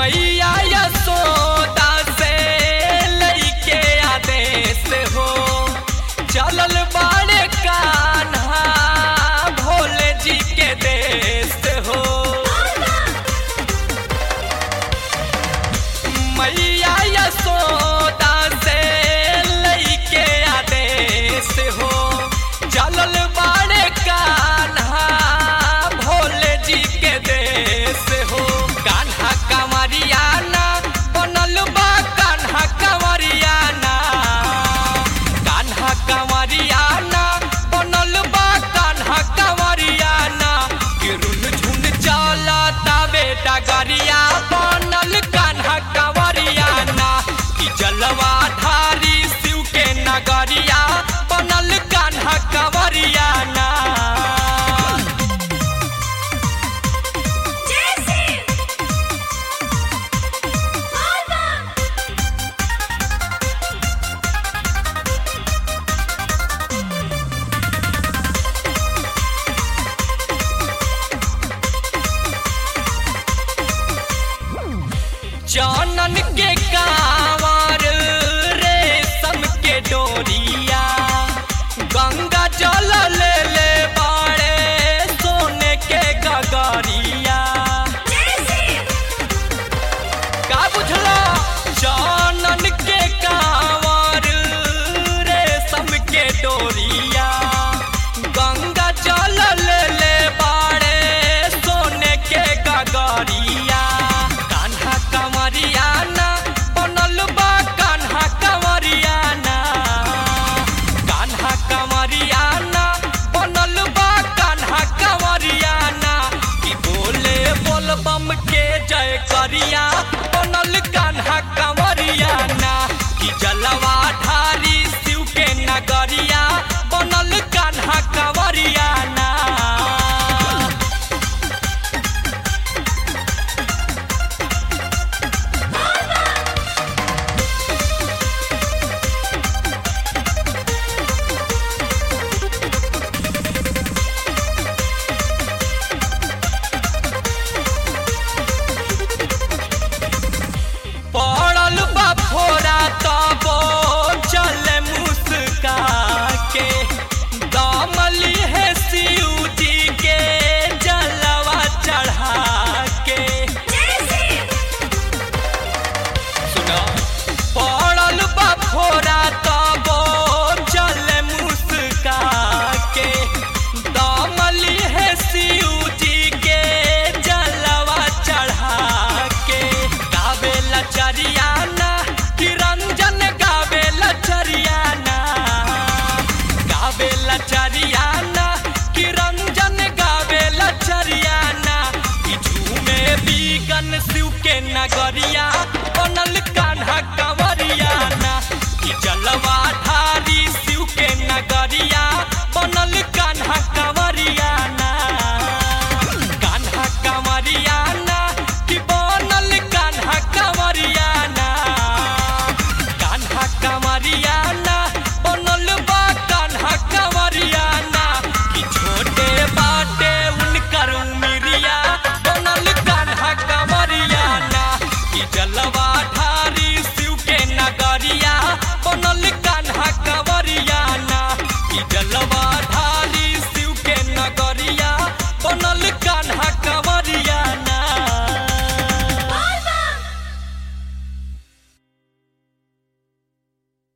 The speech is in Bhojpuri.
मैया यशोदा से लइके आदेश हो चलल बाड़े कान्हा भोले जी के देश हो मैया यशोदा से लइके आदेश हो चलल बाड़े कान्हा भोले जी के देश हो कान्हा कंवरियाना बनल बा कान्हा कंवरियाना कान्हा कंवरियाना बनल बा कान्हा कंवरियाना किरुन झुन चलता बेटा गरिया बनल कान्हा कंवरियाना कि जलवा धारी शिव के नगरिया बनल कान्हा कंवरियाना जानन के कांवर रेशम के डोरिया गंगा जल ले ले बाड़े सोने के गगरिया का बुझला जानन के कांवर रेशम के डोरिया गंगा जल ले ले बाड़े सोने के गगरिया कान्हा कंवरियाना बनल बा कान्हा कंवरियाना कान्हा कंवरियाना बनल बा कान्हा कंवरियाना कि बोले बोल बम के जय करिया बनल कान्हा कंवरियाना कि जलवा ढारी शिव के नगरिया बनल कान्हा कंवरियाना पड़ल बा फोरा तबो चल मुस्का के दमली है शिव जी के जलवा चढ़ा के सुनो पड़ल बा फोरा तबो चल मुस्का के दमली है शिव जी के जलवा चढ़ा के गावेला चरियाना कि रंजन गावेला चरियाना गावेला चरियाना कि रंजन गावेला चरियाना कि झूमे बीगन शिव के नगरिया